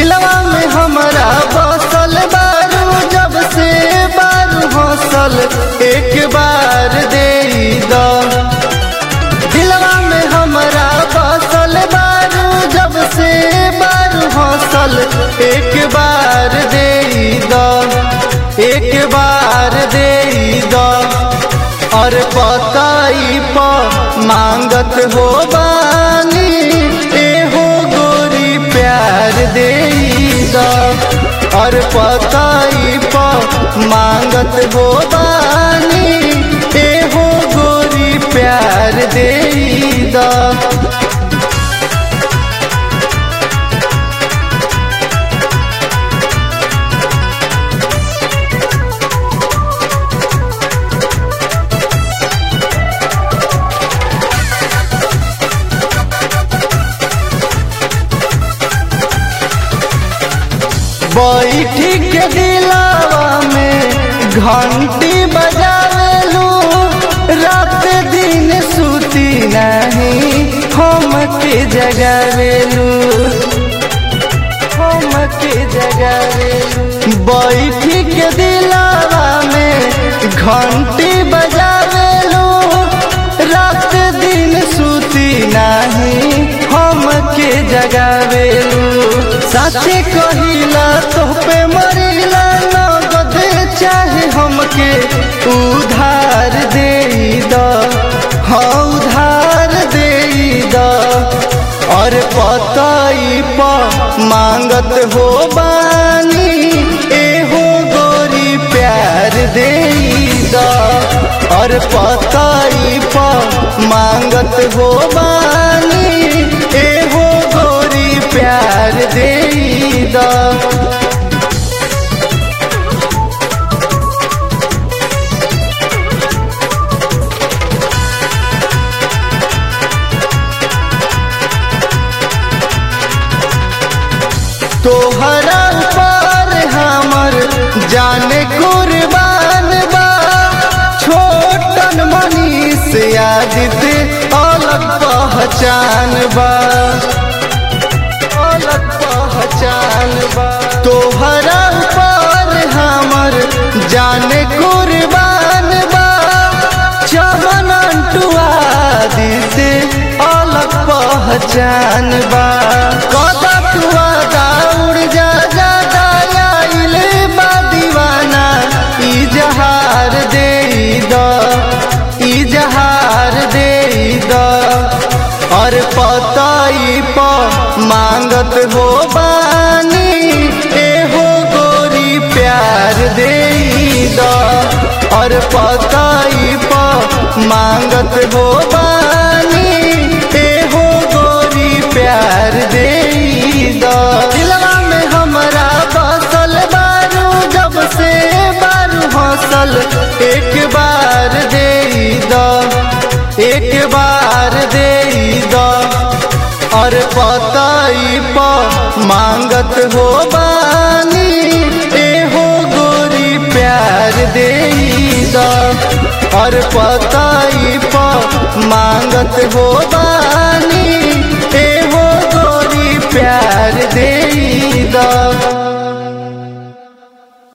दिलवा में हमरा बसल बारू जब से बारू हौसल एक बार दे दो दिलवा में हमरा बसल बारू जब से बारू हौसल एक बार दे दो एक बार दे दो और पताई प मांगत हो बानी एहो गोरी प्यार दे दो और पताई प मांगत हो बानी एहो गोरी प्यार दे दो बैठी के दिलावा में घंटी बजावेलू रात दिन सुती नहीं हम के जगावेलू हम के जगावेलू बैठी के दिलावा में घंटी बजावेलू रात दिन सुती नहीं हम के जगावेलू साचे कहिला तो पे मरिला नगद चाहे हमके उधार दे दो हाँ उधार दे दो और पताई प मांगत हो बानी एहो गोरी प्यार दे दो और पताई प मांगत हो बानी एहो गोरी प्यार दे दो तोहरा पर हमर जाने कुर्बान बा छोटन मनीष यादित अलग पहचान बा अलग पहचान बा तोहरा पर हमर जाने कुर्बान बा चमन आदित अलग पहचान बा कदा तुआ दौड़ जा जा दायाइल बा दीवाना ई जहार दे दो ई जहार दे दो और पताई प मांगत हो बानी एहो गोरी प्यार दे दो और पताई प मांगत हो बानी एहो गोरी प्यार दे दो दिलवा में हमरा बसल बारू जब से बारू हौसल एक बार दे दो एक बार दे दो और पताई प मांगत हो बानी एहो गोरी प्यार दे दो और पताई प मांगत हो बानी एहो गोरी प्यार दे दो